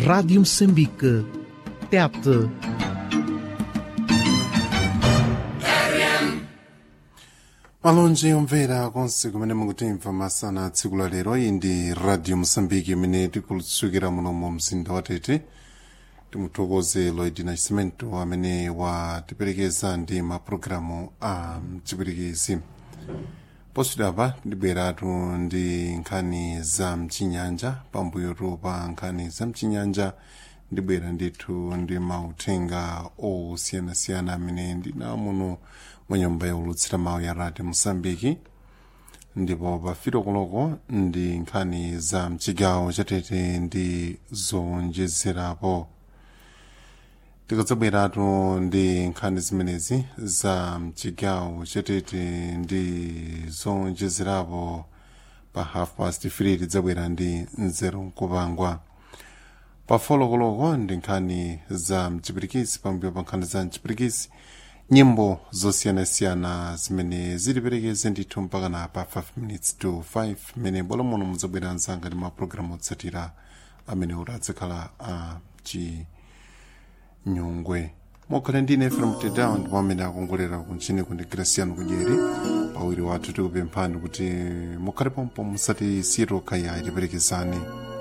Rádio Moçambique. TET. malonje omvera konse kumene mukutimva masana tsiku la lero iyi ndi radio mosambiki imene tikulutsukira muno mu mzinda wa tete timuthokoze lloyd nascimento amene watiperekeza ndi mapulogalamu a mchipirikisi poswidapa ndibweratu ndi nkhani za mchinyanja pambuyotu pa nkhani za mchinyanja ndibwera ndithu ndi mauthenga osiyanasiyana amene ndina muno mwa nyumba yaulutsira mawu ya radio mosambiki ndipo pafito koloko ndi nkhani za mchigawo chatete ndi zonjezerapo tikadzabweratu ndi nkhani zimenezi za mchigawo chatete ndi zonjezerapo pa half past 3 tidzabwera ndi nzeru nkupangwa pafolokoloko ndi nkhani za mchipirikisi pambuyo pa nkhani za mchipirikisi nyimbo zosiyanasiyana zimene ziliperekeze ndithu mpaka na pa 5 minutes to 5 mmene bwalo muno mudzabwera mzanga ndi mapulogalamu otsatira amene adzakhala a chinyungwe mokhale ndine efrem tedown ndipo amene akongolera kunchini kundi graciano kudyeri pawiri wathu tikupemphani kuti mukhale pompo musati siro kaya itiperekezani